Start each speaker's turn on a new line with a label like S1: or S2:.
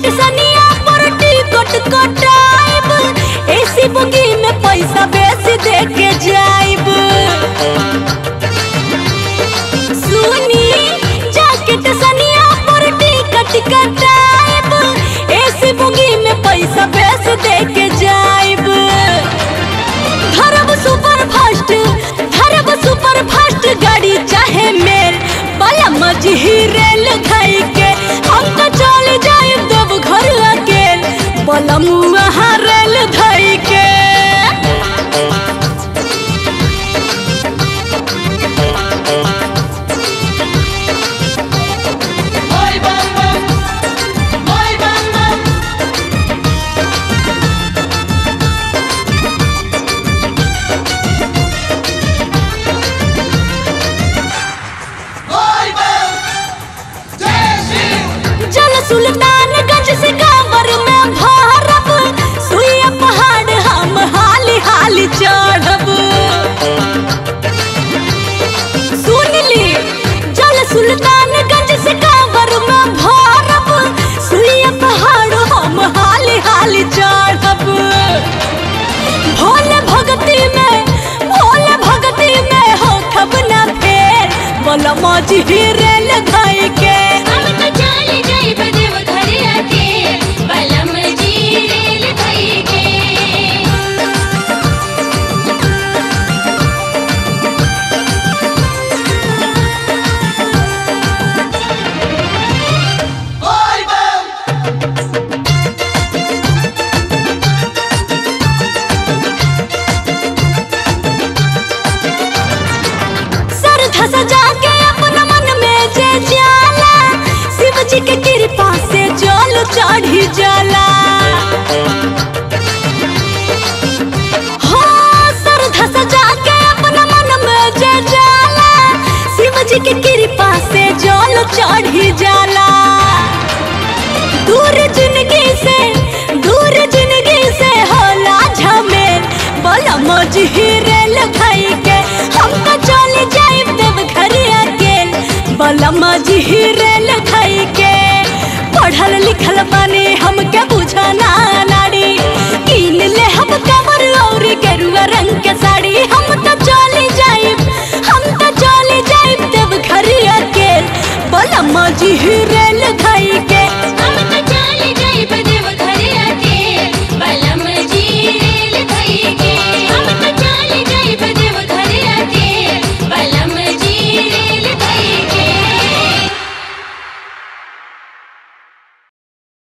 S1: Jacket सनिया पर ticket कटाइब AC बुगी में पैसा बेसी दे के जाइब सुनी जाकेट सनिया पर टिकट कटाइब एसी बुगी में पैसा बेसी दे के जाइब धरब सुपर फास्ट धरब सुपर फास्ट गाड़ी चाहे मेल बला मजही रेल खाई के हम तो चल जाए देव घर अकेल बलम वहाँ रेल धई के
S2: Hoy bam bam, hoy bam bam. Hoy bam, जय श्री
S1: जल सुल्तानगंज से कांवर में भारब सुइया पहाड़ हम हाली हाली चढ़ब सुन ली जल सुल्तानगंज से कांवर में भारब सुइया पहाड़ हम हाली हाली चढ़ब भोले भगती में भोले भगती में हो खब ना फेर बोला मौजी रेल गई